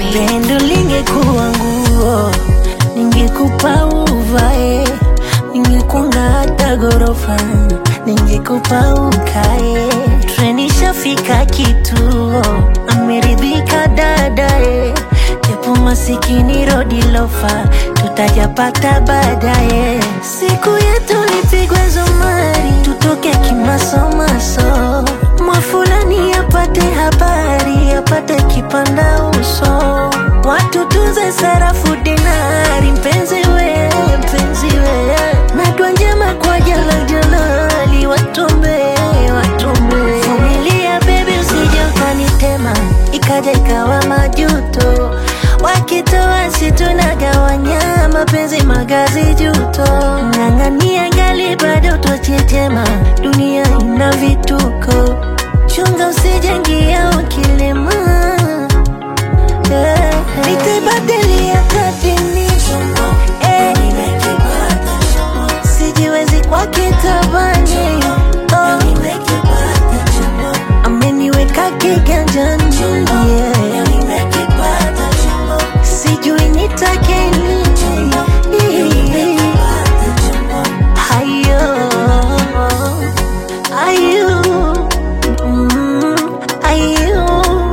Pendo lingekuwa nguo, ningekupa uvae, ningekunga hata ghorofa, ningekupa ukae. Treni shafika kituo, ameridhika dadae, japo masikini rodi lofa, tutajapata baadaye. Siku yetu lipigwe zumari, tutoke kimasomaso, mwafulani apate habari, apate kipanda uso, watu tunze sarafu dinari, mpenzi we, mpenzi we, na dua njema kwa jala jalali, watombe, watombe. Vumilia baby, usije ukanitema, ikaja ikawa majuto, wakitoa si tunagawanya, mapenzi magazi juto, ng'ang'ania ngali bado twachechema, dunia ina vituko, chunga usijengia ukilema yeah. Nitaibadilia kadini eh. Sijiwezi kwa kitabani oh. Ameniweka kiganjani yeah. Sijui nitake nini Hayo Ayo mm, Ayo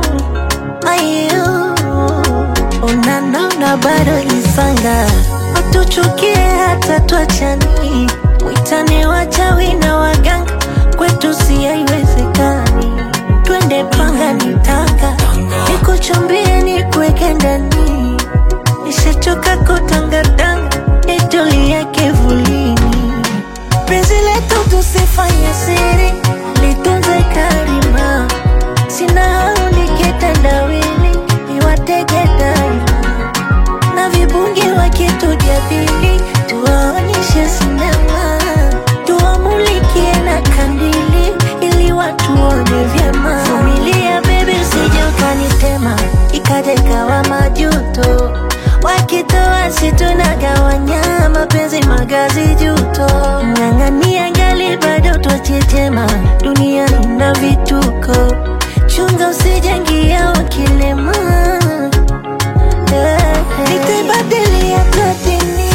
Ayo Unanona bado isanga Watuchukie hata tuachani Mwitane wachawi na waganga Kwetu si haiwezekani Twende panga nitaka Nikuchumbie nikuweke ndani Nishachoka kutangatanga Nitulie kivulini Penzi letu tusifanye siri Litunze karima Sina hau nikitendawili Niwatege daima Na vibungi wakitujadili Tuwaonyeshe sinema Tuwamulikie na kandili Ili watuone vyema Vumilia baby usije ukanitema Ikaja ikawa majuto Wakitoa si tunagawanya Mapenzi magazi juto Ng'ang'ania ngali bado twachechema Dunia ina vituko Chunga usijengia ukilema yeah. Nitaibadilia kadini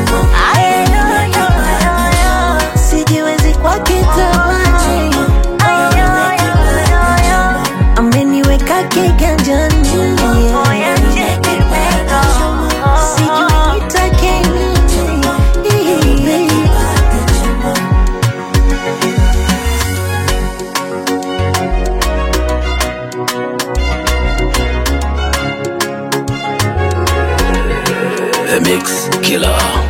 Sijiwezi kwa kitabani Ameniweka kiganjani yeah. Sijui nitake nini The Mix Killer.